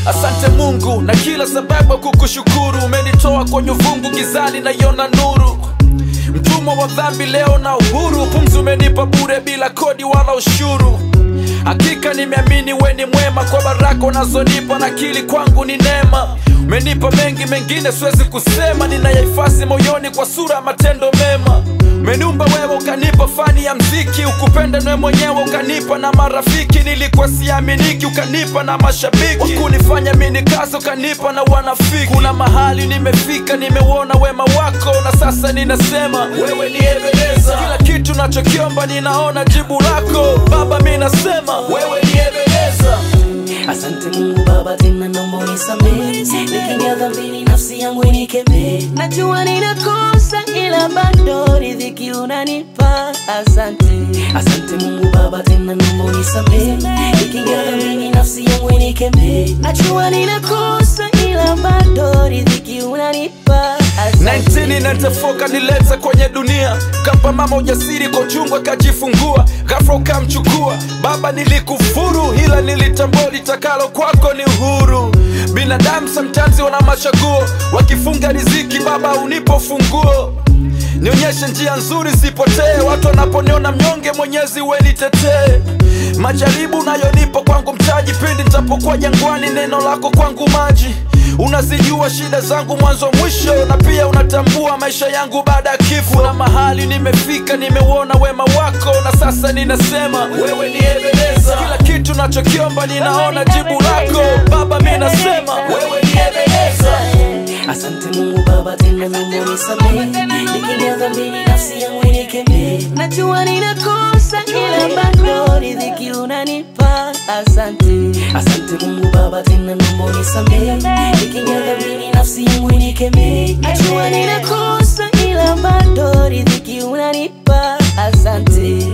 Asante Mungu na kila sababu ya kukushukuru. Umenitoa kwenye uvungu gizani, naiona nuru. Mtumwa wa dhambi leo na uhuru, pumzi umenipa bure bila kodi wala ushuru. Hakika nimeamini we ni mwema, kwa baraka unazonipa na akili kwangu ni neema. Umenipa mengi, mengine siwezi kusema, ninayahifadhi moyoni kwa sura ya matendo mema. Umeniumba wewe ukanipa fani ya mziki, ukupenda nawe mwenyewe ukanipa na marafiki. Nilikuwa siaminiki, ukanipa na mashabiki, wakunifanya mini kazi ukanipa na wanafiki. Kuna mahali nimefika, nimeuona wema wako, na sasa ninasema wewe ni Ebeneza. Kila kitu nachokiomba ninaona jibu lako Baba, mi nasema wewe ni Ebeneza. Asante Mungu Baba, tena naomba unisamehe, nikiingia dhambini nafsi yangu inikemee. Najua ninakosa, ila bado riziki unanipa. Asante, asante Mungu Baba, tena naomba unisamehe, nikiingia dhambini nafsi yangu inikemee. Najua ninakosa, ila bado riziki unanipa. Asante. 1994 kanileta kwenye dunia, kampa mama ujasiri kwa uchungu akajifungua, ghafla ukamchukua baba. Nilikufuru ila nilitambua litakalo kwako ni uhuru. Binadamu sometimes wana machaguo, wakifunga riziki baba unipo funguo nionyeshe njia nzuri sipotee, watu wanaponiona mnyonge, Mwenyezi we nitetee. Majaribu nayonipa kwangu mtaji, pindi nitapokuwa jangwani, neno lako kwangu maji. Unazijua shida zangu mwanzo mwisho, na pia unatambua maisha yangu baada ya kifo. Na mahali nimefika, nimeuona wema wako, na sasa ninasema wewe ni Ebeneza. Kila kitu nachokiomba ninaona jibu lako Baba, mi nasema wewe ni Ebeneza. Asante Mungu Baba, tena naomba unisamehe, nikiingia dhambini nafsi yangu inikemee. Najua ninakosa, ila bado riziki unanipa. Asante, asante Mungu Baba, tena naomba unisamehe, nikiingia dhambini nafsi yangu inikemee. Najua ninakosa, ila bado riziki unanipa. Asante.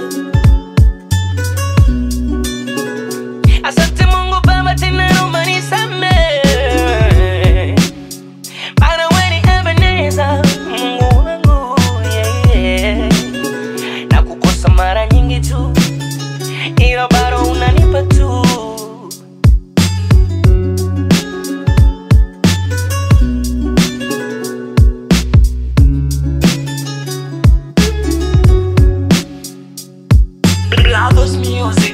Asante Mungu Baba, tena naomba nisamehe. Maana wewe ni Ebeneza, Mungu wangu, yeah, yeah. Na kukosa mara nyingi tu, ila bado unanipa tu. Brothers Music.